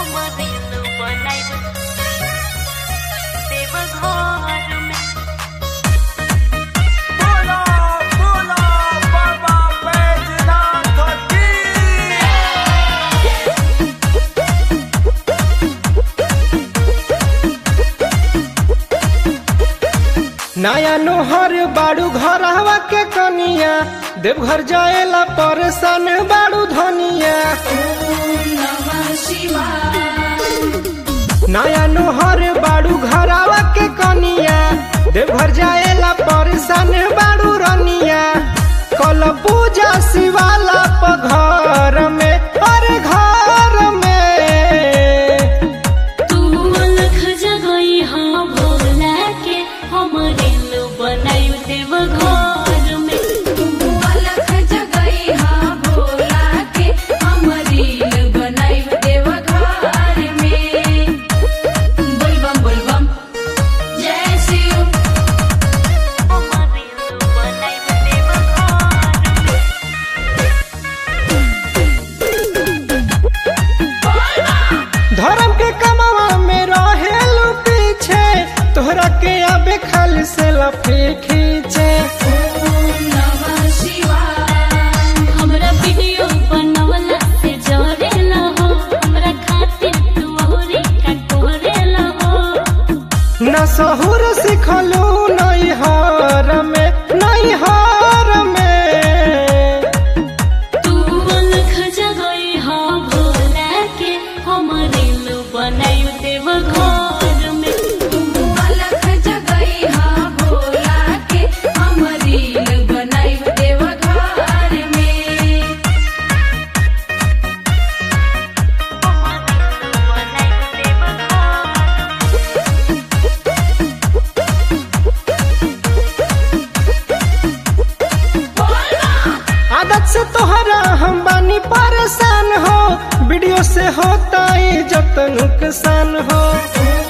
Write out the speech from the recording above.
दिल बनाइब देव घर में बोला बोला बाबा बैजनाथ की नया नोहर बाड़ू घर हवा के कनिया देवघर जाएला परेशान बाड़ू धनिया नया नोहर बाड़ू घर हवा के कनिया देवघर जाएला परेशान बाड़ू रनिया कल पूजा शिवाला प घर में अरे घर में तू अलख जगई हाँ भोला के हम दिल बनाइब देव घर में अलख जगई हाँ भोला के हम रील बनाइब देव घर में बोलबम बोलबम जय शिव हम दिल बनाइब देव घर में धर्म के कमावा में रहेलू पीछे तोहरा के आबे खाली से लफी खींचे नमः शिवाय हमरा वीडियो बनवला से जरेला हो हमरा खातिर तू औरी का कोरेला हो न सहुर सिखलू नैहर में नैहर में तू अलख जगई हाँ भोला के हम दिल बनाइब देव घर में अलख जगई हाँ भोला के हम रील बनाइब देव घर में बनाइब देव घर आदत से तोहरा हम बानी परेशान हो वीडियो से होता इज्जत नुकसान हो